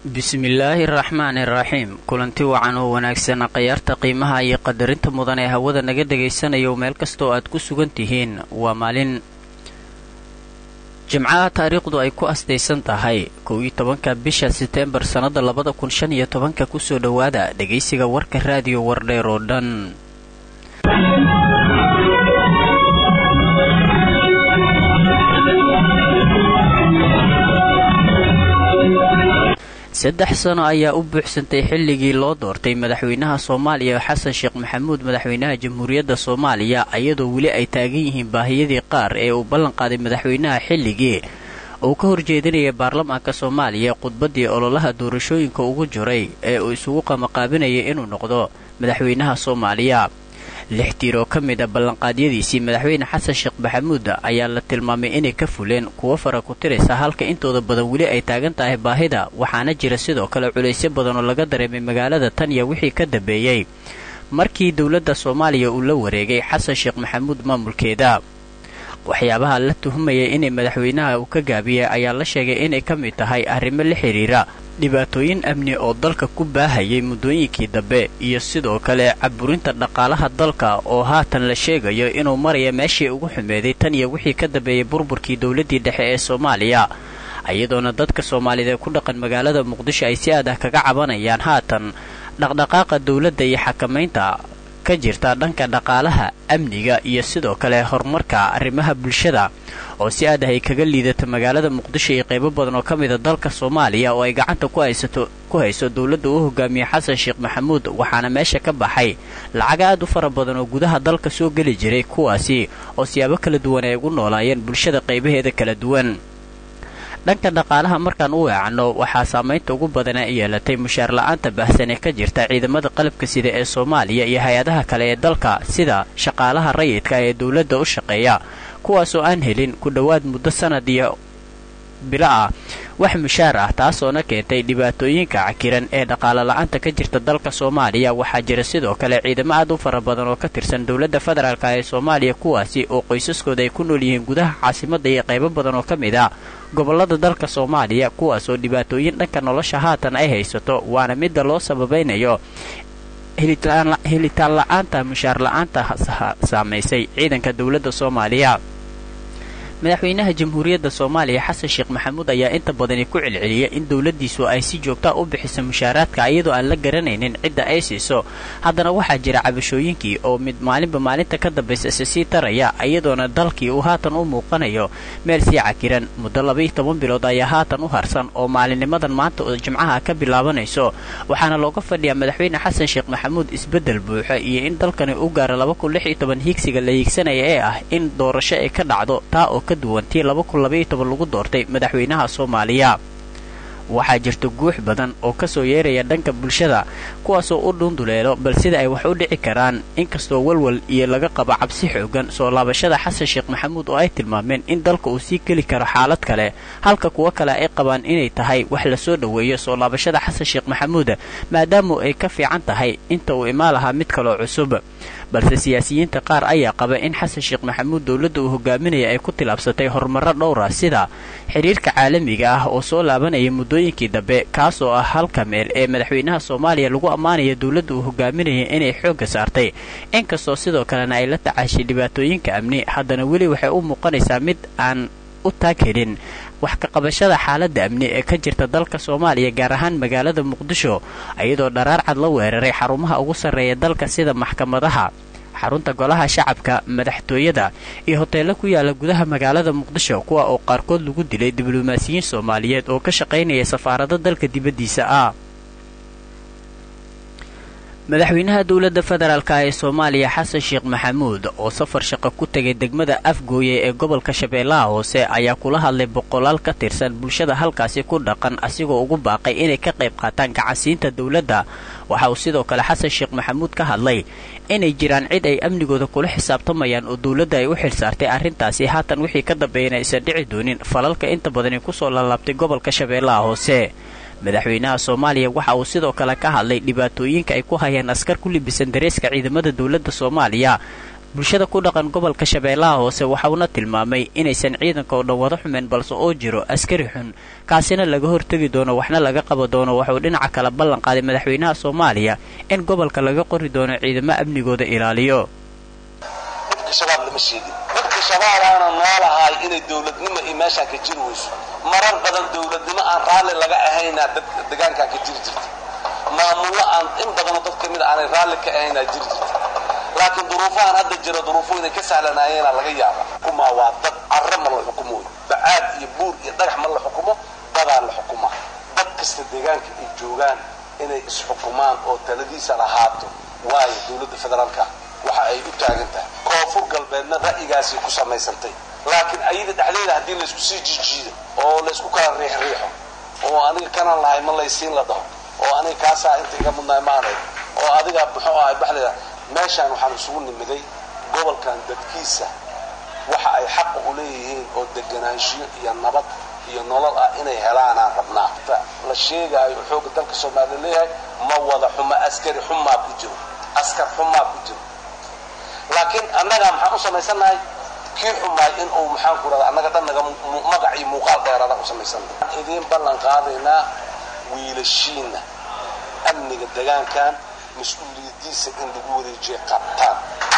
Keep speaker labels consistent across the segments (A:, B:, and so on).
A: bismillaahi araxmaani iraxiim kulanti wacan oo wanaagsan khayaarta qiimaha iyo qadarinta mudan ee hawada naga dhagaysanayo meel kastoo aad ku sugan tihiin waa maalin jimcaha taariikhdu ay ku astaysan tahay kow iyo tobanka bisha seteembar sannada labada kun shan iyo tobanka kusoo dhowaada dhegaysiga warka raadiyo wardheer oo dhan saddex sano ayaa u buuxsantay xilligii loo doortay madaxweynaha soomaaliya xasan sheekh maxamuud madaxweynaha jamhuuriyadda soomaaliya iyadoo weli ay taagan yihiin baahiyadii qaar ee uu ballanqaaday madaxweynaha xilligii uu ka horjeedinaya baarlamaanka soomaaliya khudbaddii ololaha doorashooyinka ugu jiray ee uu isugu qamaqaabinayay inuu noqdo madaxweynaha soomaaliya lix tiir oo ka mid a ballanqaadyadiisii madaxweyne xasan sheekh maxamuud ayaa la tilmaamay inay ka fuleen kuwo fara ku tiraysa halka intooda badan weli ay taagan tahay baahida waxaana jira sidoo kale culaysyo badan oo laga dareemay magaalada tanya wixii ka dambeeyey markii dowladda soomaaliya uu la wareegay xasan sheekh maxamuud maamulkeeda waxyaabaha la tuhumayay inay madaxweynaha uu ka gaabiyey ayaa la sheegay inay ka mid tahay arrimo la xidhiira dhibaatooyin amni oo dalka ku baahayay muddooyinkii dambe iyo sidoo kale caburinta dhaqaalaha dalka oo haatan la sheegayo inuu maraya meeshii ugu xumeeday tan iyo wixii ka dambeeyey burburkii dowladdii dhexe ee soomaaliya iyadoona dadka soomaaliyeed ee ku dhaqan magaalada muqdisho ay si aad ah kaga cabanayaan haatan dhaqdhaqaaqa dowladda iyo xakamaynta ka jirta dhanka dhaqaalaha amniga iyo sidoo kale horumarka arrimaha bulshada oo si aad ah ay kaga liidata magaalada muqdisho iyo qaybo badan oo ka mida dalka soomaaliya oo ay gacanta ku haysato ku hayso dowladda uu hogaamiye xasan sheekh maxamuud waxaana meesha ka baxay lacag aad u fara badan oo gudaha dalka soo geli jiray kuwaasi oo siyaabo kala duwan ay ugu noolaayeen bulshada qaybaheeda kala duwan dhanka dhaqaalaha markaan u weecanno waxaa saamaynta ugu badana yeelatay mushaar la-aanta baahsan ee ka jirta ciidamada qalabka sida ee soomaaliya iyo hay-adaha kale ee dalka sida shaqaalaha rayidka ee dowladda u shaqeeya kuwaasoo aan helin ku dhowaad muddo sanad iyo bilo ah wax mushaar ah taasoona keentay dhibaatooyinka cakiran ee dhaqaalo la-aanta ka jirta dalka soomaaliya waxaa jira sidoo kale ciidamo aad u fara badan oo ka tirsan dowladda federaalk ee soomaaliya kuwaasi oo qoysaskooda ay ku nool yihiin gudaha caasimadda iyo qaybo badan oo ka mid a gobollada dalka soomaaliya kuwaasoo dhibaatooyin dhanka nolosha haatan ay haysato waana midda loo sababaynayo helitaan la-aanta mushaar la-aanta saamaysay ciidanka dowladda soomaaliya madaxweynaha jamhuuriyadda soomaaliya xasan sheekh maxamuud ayaa inta badani ku celceliyay in dowladdiisu ay si joogtaa u bixiso mushaaraadka iyadoo aan la garanaynin cidda ay siiso haddana waxaa jira cabashooyinkii oo mid maalinba maalinta ka dambaysa ise sii taraya iyadoona dalkii uu haatan u muuqanayo meel sii cakiran muddo labaiyo toban bilood ayaa haatan u harsan oo maalinnimadan maanta oo jimcaha ka bilaabanayso waxaana looga fadhiyaa madaxweyne xasan sheekh maxamuud isbeddel buuxa iyo in dalkani u gaaro laba kun lix iyo toban hiigsiga la hiigsanaya ee ah in doorasho ay ka dhacdo taa oo ka duwan tii laba kun labaiyo toban lagu doortay madaxweynaha soomaaliya waxaa jirta guux badan oo kasoo yeeraya dhanka bulshada kuwaasoo u dhunduleelo bal sida ay wax u dhici karaan inkastoo walwal iyo laga qabo cabsi xoogan soo laabashada xasan sheekh maxamuud oo ay tilmaameen in dalka uu sii geli karo xaalad kale halka kuwo kale ay qabaan inay tahay wax lasoo dhoweeyo soo laabashada xasan sheekh maxamuud maadaamu ay ka fiican tahay inta uu imaan lahaa mid kaloo cusub balse siyaasiyiinta qaar ayaa qaba in xasan sheekh maxamuud dowladda uu hogaaminaya ay ku tilaabsatay horumarro dhowra sida xidhiirka caalamiga ah oo soo laabanaya muddooyinkii dambe kaasoo ah halka meel ee madaxweynaha soomaaliya lagu ammaanaya dowladda uu hogaaminaya inay xoogga saartay inkastoo sidoo kalena ay la tacaashay dhibaatooyinka amni haddana weli waxay u muuqanaysaa mid aan u taag helin wax ka qabashada xaaladda amni ee ka jirta dalka soomaaliya gaar ahaan magaalada muqdisho iyadoo dharaar cad la weeraray xarumaha ugu sarreeya dalka sida maxkamadaha xarunta golaha shacabka madaxtooyada iyo hoteello ku yaala gudaha magaalada muqdisho kuwa oo qaarkood lagu dilay diblomaasiyiin soomaaliyeed oo ka shaqaynaya safaarado dalka dibaddiisa ah madaxweynaha dowladda federaalk ee soomaaliya xasan sheekh maxamuud oo safar shaqo ku tegay degmada afgooye ee gobolka shabeellaha hoose ayaa kula hadlay boqolaal ka tirsan bulshada halkaasi ku dhaqan asigoo ugu baaqay inay ka qayb qaataan gacansiinta dowladda waxa uu sidoo kale xasan sheekh maxamuud ka hadlay inay jiraan cid ay amnigooda kula xisaabtamayaan oo dowladda ay u xilsaartay arrintaasi haatan wixii ka dambeeyana aysan dhici doonin falalka inta badani kusoo laalaabtay gobolka shabeellaha hoose madaxweynaha soomaaliya waxa uu sidoo kale ka hadlay dhibaatooyinka ay ku hayaan askar ku libisan dareeska ciidamada dowladda soomaaliya bulshada ku dhaqan gobolka shabeellaha hoose waxauna tilmaamay inaysan ciidanka oo dhan wada xumeen balse oo jiro askari xun kaasina laga hortegi doono waxna laga qaba doono waxauu dhinaca kale ballan qaaday madaxweynaha soomaaliya in gobolka laga qori doono ciidamo amnigooda ilaaliyo
B: shabaab lama sheegin dadka shabaab aana noolahay inay dowladnimo iyo meeshaan ka jiri weyso marar badan dowladnimo aan raalli laga ahaynaa dad degaankaan ka jiri jirta maamullo aan in badanoo dad ka mid aanay raalli ka ahaynaa jiri jirta laakiin duruufahan hadda jira duruufo inay ka sahlanaayeenaa laga yaaba xukumaa waa dad carre ma la xukumo bacaad iyo buur iyo dhagax ma la xukumo dadaa la xukumaa dad kasta deegaanka ay joogaan inay isxukumaan oo taladiisa lahaato waayo dowladda federaalka waxa ay u taagan tahay koonfur galbeedna ra'yigaasay ku samaysantay laakiin ayada dhexdeeda haddii laysku sii jiijiido oo laysku kala riixriixo oo aniga kanaan lahay ma laysiin la dhaho oo aniga kaasaa inta iga mudnaay maanay oo adiga muxuu ahay baxdeeda meeshaan waxaan isugu nimiday gobolkan dadkiisa waxa ay xaqa u leeyihiin oo deganaanshiyo iyo nabad iyo nolol ah inay helaanaan rabnaa la sheegaayo xooga dalka soomaaliya leeyahay ma wada xumo askari xumaa ku jiro askar xumaa ku jiro laakiin annaga maxaan u samaysannahay kii xumaay in uu maxaan ku rahda annaga dhan naga magac iyo muuqaal dheeraada u samaysannahay idiin ballan qaadaynaa wiilashiina amniga degaankan mas-uuliyadiisa in lagu wareejiya qabtaan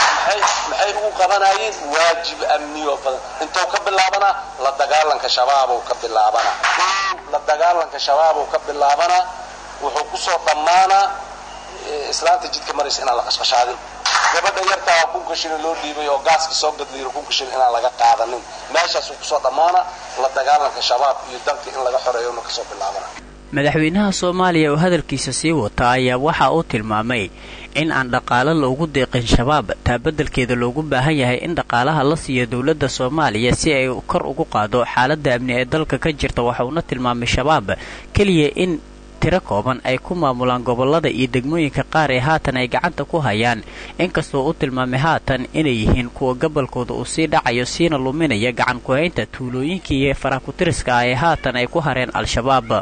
B: maxay ugu qabanayeen waajib amniyo badan intuu ka bilaabanaa la dagaalanka shabaabou ka bilaabanaa la dagaalanka shabaabou ka bilaabanaa wuxuu kusoo dhammaanaa islaanta jidka maraysa inaan la qashqashaadin gabadha yartaa kunka shilin loo dhiibay oo gaaska soo gadliiro kunka shilin inaan laga qaadanin meeshaasuu kusoo dhammaana la dagaalanka shabaab iyo dalka in laga xoreeyo una kasoo bilaabana
A: madaxweynaha soomaaliya oo hadalkiisa sii wata ayaa waxa uu tilmaamay in aan dhaqaalo loogu deeqin shabaab taa beddelkeeda loogu baahan yahay in dhaqaalaha la siiyo dowladda soomaaliya si ay kor ugu qaado xaaladda amni ee dalka ka jirta waxauna tilmaamay shabaab keliya in tiro kooban ay ku maamulaan gobollada iyo degmooyinka qaar ee haatan ay gacanta ku hayaan inkastoo u tilmaamay haatan inay yihiin kuwa gobolkooda uu sii dhacayo siina luminaya gacan ku-haynta tuulooyinkii iyo farakutiriska ah ee haatan ay ku hareen al-shabaab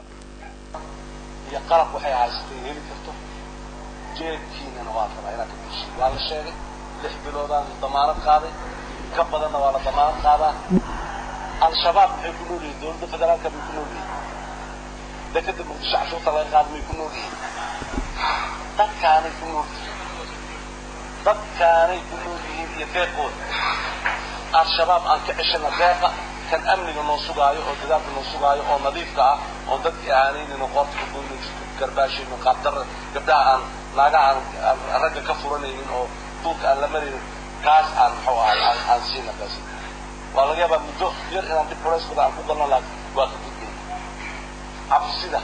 B: iyo qalab waxay haysatay heli karto jeebkiinana waa rabaa inaad ka bushiy waa la sheegay lix biloodaan damaanad qaaday ka badanna waa la damaanad qaadaa al-shabaab maxay ku nool yihiin dowladda federaalka bay ku nool yihiin dekada muqdisho cashuurta laga qaada may ku nool yihiin dadkaanay ku nool yihiin dadkaanay ku nool yihiin iyo deeqooda al-shabaab aan ka ceshana deeqa kan amniga noo sugaayo oo dadaalka noo sugaayo oo nadiifka ah oo dadkii aanaynin qoorta ka goynin garbaashaynin qaabdara gabdhaha aan naagaha aan ragga ka furanaynin oo duulka aan la maraynin kaas aan muxuu ahay aan siina kaasi waa laga yaabaa muddo yar inaan dib culeyskooda aan ku galno laakiin waa ka gudbay cabsida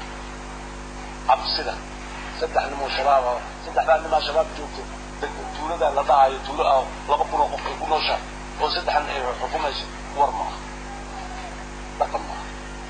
B: cabsida saddex nimoo shabaab ah saddexdaa nimaa shabaab joogto tuulada la dhahayo tuulo ah laba kun oo qof ay ku nooshahay oo saddexan ay xukumayso war maaha dhaqan maaha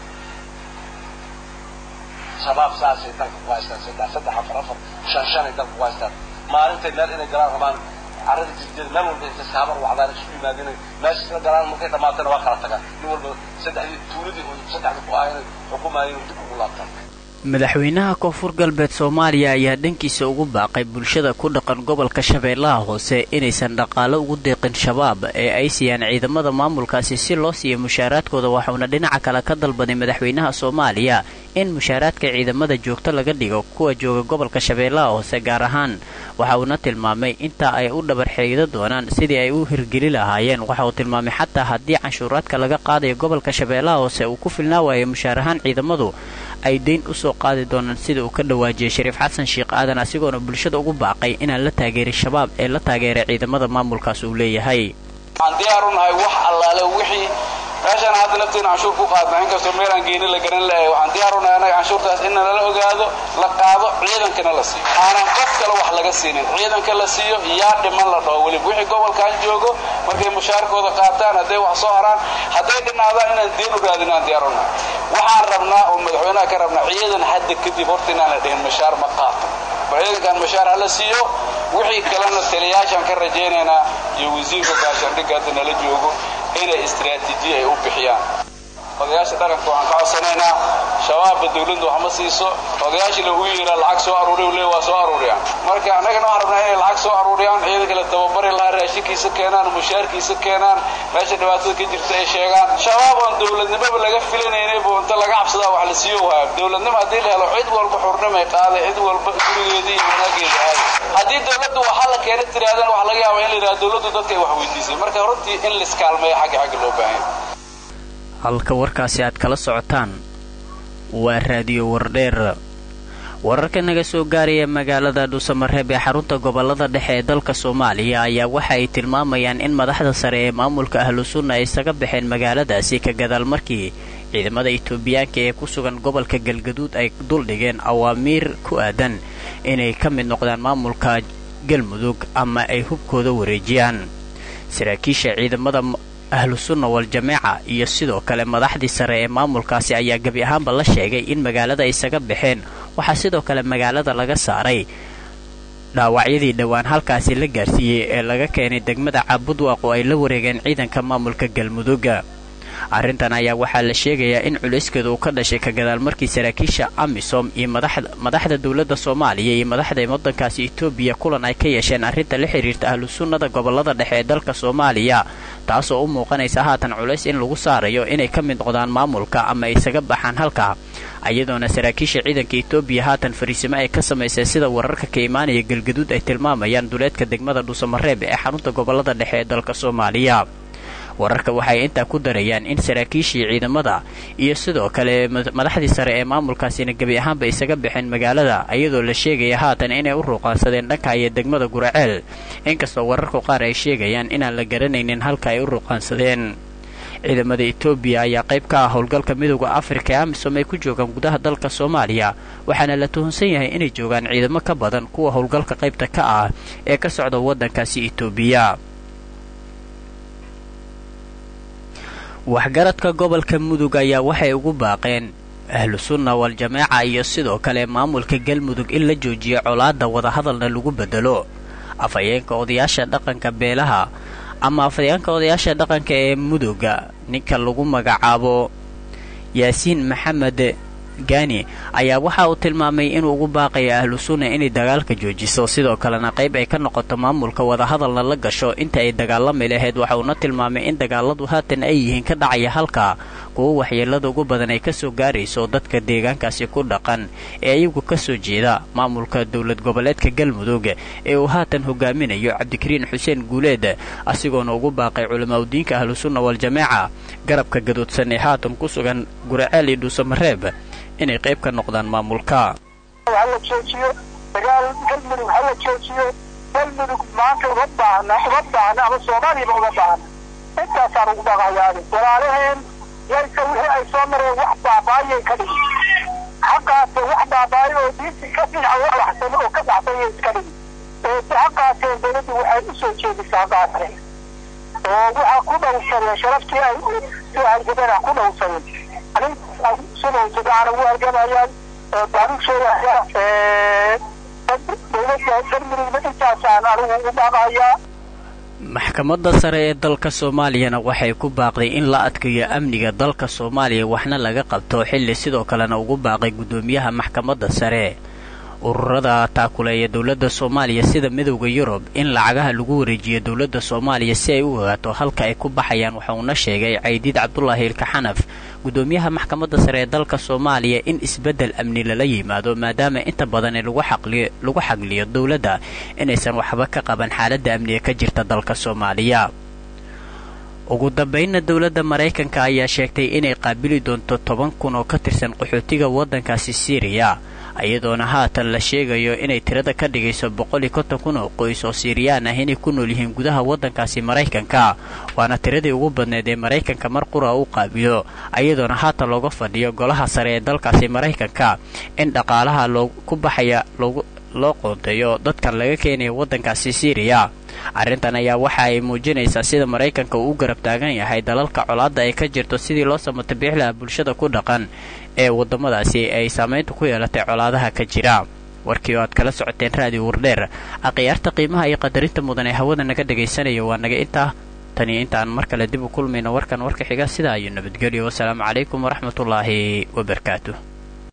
B: shabaab saasay dalka ku haystaan saddex saddex afar afar shan shanay dalka ku haystaan maalintay meel inay galaan rabaan carrada jirjeeda meel walba intay saabar wacdaan isu yimaadeen meesha isla galaan markay dhamaatana waa kala tagaan nin walba saddexdii tuuladii oo saddexda ku ahayn xukumaayeen dib ugu laabtaan
A: madaxweynaha koonfur galbeed soomaaliya ayaa dhankiisa ugu baaqay bulshada ku dhaqan gobolka shabeellaha hoose inaysan dhaqaalo ugu deeqin shabaab ee ay siiyaan ciidamada maamulkaasi si loo siiyo mushaaraadkooda waxauna dhinaca kale ka dalbaday madaxweynaha soomaaliya in mushaaraadka ciidamada joogto laga dhigo kuwa jooga gobolka shabeellaha hoose gaar ahaan waxa uuna tilmaamay intaa ay u dhabar xeegdo doonaan sidii ay u hirgeli lahaayeen waxa uu tilmaamay xataa haddii canshuuraadka laga qaadayo gobolka shabeellaha hoose uu ku filnaa waayo mushaar ahaan ciidamadu ay dayn usoo qaadi doonaan sida uu ka dhawaajiyay shariif xasan sheekh aadan asigoona bulshada ugu baaqay inaan la taageerin shabaab ee la taageeray ciidamada maamulkaas uu leeyahay
C: waxaan diyaar u nahay wax allaale wixii meeshaan hadda nafteena canshuur ku qaadna inkastoo meelaan geeni la garan lahay waxaan diyaar u nahay annaga canshuurtaas in nala ogaado la qaado ciidankana la siiyo aanan qof kale wax laga siinin ciidanka la siiyo yaa dhiman la dhaho weliba wixii gobolkan joogo markay mushaarkooda qaataan hadday wax soo haraan hadday dhinaadaan inaan deen u raadin aan diyaar u nahay waxaan rabnaa oo madaxweynaha ka rabnaa ciidan hadda kadib horta inaan la dhihin mushaar ma qaato bal ciidankan mushaar hala siiyo wixii kalena taliyayaashaan ka rajaynaynaa iyo wasiirka gaashaandhigga hadda nala joogo inay istiraatiijiya ay u bixiyaan odayaasha dhaqanka waxaan ka codsanaynaa shabaabba dawladda wax ma siiso odayaashina uu yiraa lacag soo aruuriy le waa soo aruuriyaan marka annagana waxaan rabnaa inay lacag soo aruuriyaan ciidanka la tababari lahaa raashinkiisa keenaan mushaarkiisa keenaan meesha dhibaatada ka jirta ay sheegaan shabaab oon dawladnimoba laga filanayna bu inta laga cabsadaa wax la siiyo waaya dawladnimo haddii la helo cid walba xurnimay qaaday cid walba gurigeeda iyo wanaageeda aaday haddii dawladdu waxaa la keena tiraadana waxa laga yaaba in la yidhaha dawladdu dadka ay wax weydiisay marka runtii in laiskaalmeeya xagga xagga loo baahanya
A: halka warkaasi aad kala socotaan waa raadiyo wardheer wararka naga soo gaaraya magaalada dhuusamareeb ee xarunta gobolada dhexe ee dalka soomaaliya ayaa waxa ay tilmaamayaan in madaxda sare ee maamulka ahlu sunna ay isaga baxeen magaaladaasi ka gadaal markii ciidamada itoobiyaanka ee ku sugan gobolka galgaduud ay duldhigeen awaamiir ku aadan inay ka mid noqdaan maamulka galmudug ama ay hubkooda wareejiyaan saraakiisha ciidamada ahlu sunna wal-jameeca iyo sidoo kale madaxdii sare ee maamulkaasi ayaa gebi ahaanba la sheegay in magaalada isaga baxeen waxaa sidoo kale magaalada laga saaray dhaawacyadii dhowaan halkaasi la gaarsiiyey ee laga keenay degmada caabudwaaq oo ay la wareegeen ciidanka maamulka galmudugga arrintan ayaa waxaa la sheegayaa in culayskeeda uu ka dhashay ka gadaal markii saraakiisha amisom iyo madaxda dowladda soomaaliya iyo madaxda waddankaasi etoobiya kulan ay ka yeesheen arrinta la xidhiirta ahlu sunnada gobolada dhexe ee dalka soomaaliya taasoo u muuqanaysa haatan culays in lagu saarayo inay ka mid noqdaan maamulka ama ay isaga baxaan halka iyadoona saraakiisha ciidanka etoobiya haatan fariisimo ay ka samaysay sida wararka ka imaanaya galgaduud ay tilmaamayaan duleedka degmada dhuusamareeb ee xarunta gobolada dhexe ee dalka soomaaliya wararka waxay intaa ku darayaan in saraakiishii ciidamada iyo sidoo kale madaxdii sare ee maamulkaasina gebi ahaanba isaga baxeen magaalada iyadoo la sheegaya haatan inay u ruuqaansadeen dhanka iyo degmada guraceel inkastoo wararku qaar ay sheegayaan inaan la garanaynin halka ay u ruuqaansadeen ciidamada etoobiya ayaa qayb ka ah howlgalka midooda afrika ee amisom ay ku joogaan gudaha dalka soomaaliya waxaana la tuhunsan yahay inay joogaan ciidamo ka badan kuwa howlgalka qaybta ka ah ee ka socda waddankaasi etoobiya waxgaradka gobolka mudug ayaa waxay ugu baaqeen ahlu sunna wal-jameeca iyo sidoo kale maamulka galmudug in la joojiyo colaadda wadahadalna lagu bedelo afhayeenka odayaasha dhaqanka beelaha ama afhayeenka odayaasha dhaqanka ee muduga ninka lagu magacaabo yaasiin maxamed gaani ayaa waxa uu tilmaamay inuu ugu baaqayo ahlu sunna inay dagaalka joojiso sidoo kalena qayb ay ka noqoto maamulka wadahadalna la gasho inta ay dagaalami lahayd waxa uuna tilmaamay in dagaaladu haatan ay yihiin ka dhacaya halka kuwo waxyeelada ugu badan ay kasoo gaarayso dadka deegaankaasi ku dhaqan ee iyagu kasoo jeeda maamulka dowlad goboleedka galmudug ee uu haatan hogaaminayo cabdikariin xuseen guuleed asigoona ugu baaqay culamaadudiinka ahlu sunna wal-jameeca garabka gadoodsan ee haatan ku sugan guraceel iyo dhuusamareeb inay qayb ka noqdaan maamulka
D: hala joojiyo dagaal galmudug hala joojiyo galmudug maanta uma baahna uma baahna ama soomaaliyaba uma baahna intaasaan ugu baaqayaani walaalaheen yayka wixii ay soo mareen wax baaba'ayay ka dhigi xaqaase wax baaba'ay oo diinti ka fiican wax waxsan oo ka baxsanyay iska dhigi oo si xaqaaseen dawladdu waxay u soo jeedisaa qaasre oo waxaa ku dhowrsadeen sharaftii ay soo harjabeen ha ku dhowrsadeen sidowsadaana u halgamayaan baarugsheeda dowladda galmudugna intaasaan anigu u baaqayaa
A: maxkamadda sare ee dalka soomaaliyana waxay ku baaqday in la adkeeyo amniga dalka soomaaliya waxna laga qabto xilli sidoo kalena ugu baaqay guddoomiyaha maxkamadda sare ururada taakuleeya dowladda soomaaliya sida midowda yurub in lacagaha lagu wareejiyo dowladda soomaaliya si ay u ogaato halka ay ku baxayaan waxa uuna sheegay caydiid cabdulaahi ilkaxanaf guddoomiyaha maxkamadda sare ee dalka soomaaliya in isbeddel amni lala yimaado maadaama inta badan lagu xagliyo dowladda inaysan waxba ka qaban xaaladda amniga ka jirta dalka soomaaliya ugu dambaynna dowladda maraykanka ayaa sheegtay inay qaabili doonto toban kun oo ka tirsan qaxootiga waddankaasi siiriya iyadoona haatan la sheegayo inay tirada ka dhigayso boqol iyo konton kun oo qoys oo siiriyaan ah inay ku nool yihiin gudaha waddankaasi maraykanka waana tiradii ugu badneed ee maraykanka mar qura u qaabilo iyadoona haatan looga fadhiyo golaha sare ee dalkaasi maraykanka in dhaqaalaha ku baxaya loo qoonteeyo dadkan laga keenaya waddankaasi siiriya arrintan ayaa waxa ay muujinaysaa sida maraykanka uu u garab taagan yahay dalalka colaadda ay ka jirto sidii loo samata biixlaha bulshada ku dhaqan ee waddamadaasi ay saamaynta ku yeelatay colaadaha ka jira warkii oo aad kala socoteen raadiyo wardheer akhyaarta qiimaha iyo qadarinta mudan ee hawada naga dhagaysanayo waa naga intaa tan iyo intaan mar kale dib u kulmayno warkan warka xiga sidaa iyo nabadgelyo wasalaamu calaykum waraxmatullaahi wabarakaatu